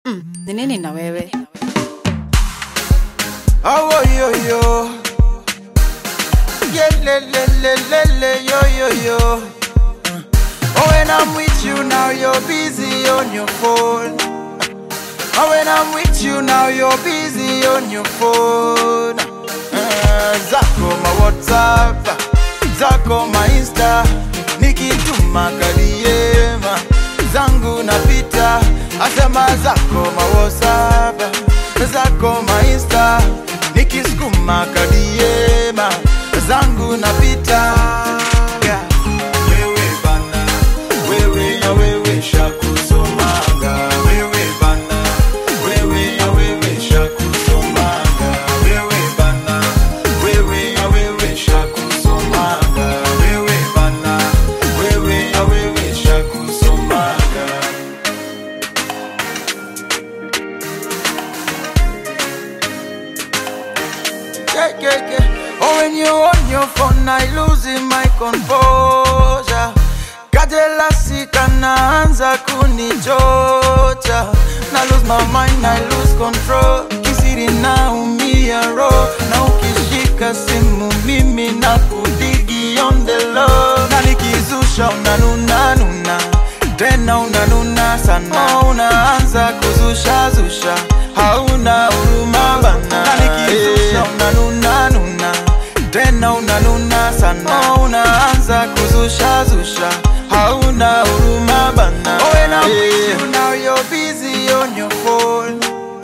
Mm, ni nini na wewe? Oh, yo, yo. Yeah, le, le, le, le, le, yo, yo, yo. Oh, when I'm with you now, you're busy on your phone. Oh, when I'm with you now, you're busy on your phone. Uh, zako ma WhatsApp, zako ma Insta, nikituma kadiema zangu napita, asema zako ma WhatsApp, zako ma Insta, nikisukuma kadiema zangu napita. Yeah. Wewe bana, wewe ya wewe shakusomanga, wewe bana, wewe ya wewe shakusomanga, wewe bana, wewe ya wewe shakusomanga, wewe bana, wewe ya wewe shakusomanga. Yeah, yeah, yeah. Oh, when you on your phone, I losing my composure. Kajela sika naanza kunichocha na lose my mind, I lose control. Kisiri naumia roho na ukishika simu mimi na kudigi on the low, na nikizusha unanuna nuna tena unanuna sana, unaanza kuzusha zusha, hauna huruma bana, na nikizusha unanuna nuna tena unanuna sana, unaanza kuzusha zusha, hauna huruma bana. Oh, when I'm with you now, you're busy on your phone.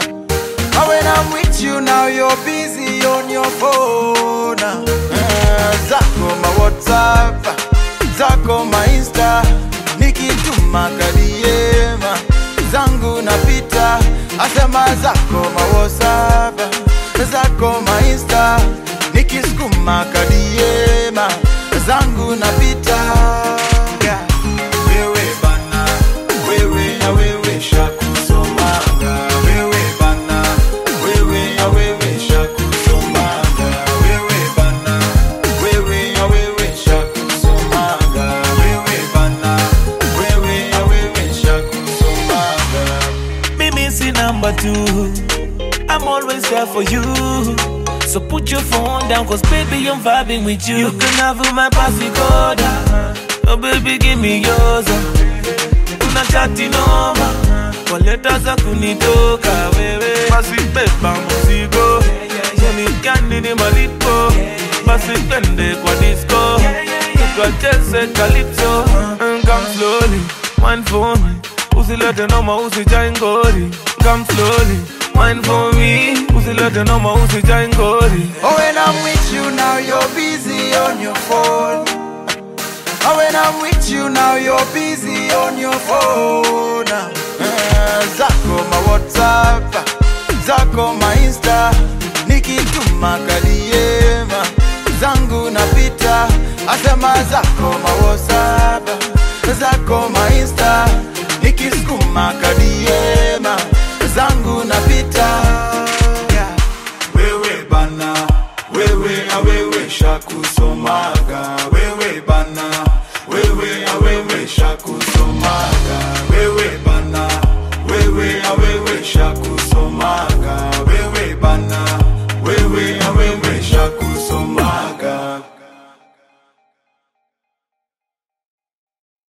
Oh, when I'm with you now, you're busy on your phone. Uh, zako ma WhatsApp, zako ma Insta, nikituma kadiema zangu napita, asema zako ma WhatsApp, zako ma Insta, nikisukuma kadiema zangu napita. Yeah. Wewe bana, wewe ya wewe shakusomanga, wewe bana, wewe ya wewe shakusomanga, wewe bana, wewe ya wewe shakusomanga, wewe bana, wewe ya wewe shakusomanga. Mimi si number two. I'm always there for you. So put your phone down, cause baby, I'm vibing with you. You can have my passicode. Oh, baby, give me yours. Una chati noma. Kwa leta za kunitoka wewe. Basi beba mzigo. Jeni gani ni malipo. Basi twende kwa disco. Tukacheze calypso. Mm, Come slowly, wine for me. Usilete noma, usijai ngori. Come slowly, wine for me. Usilete noma, usijai ngori. Oh, when I'm with you now, you're busy on your phone. Oh, when I'm with you now, you're busy on your phone. Uh, zako ma WhatsApp, zako ma Insta, nikituma kadiema zangu napita, asema zako ma WhatsApp, zako ma Insta, nikisukuma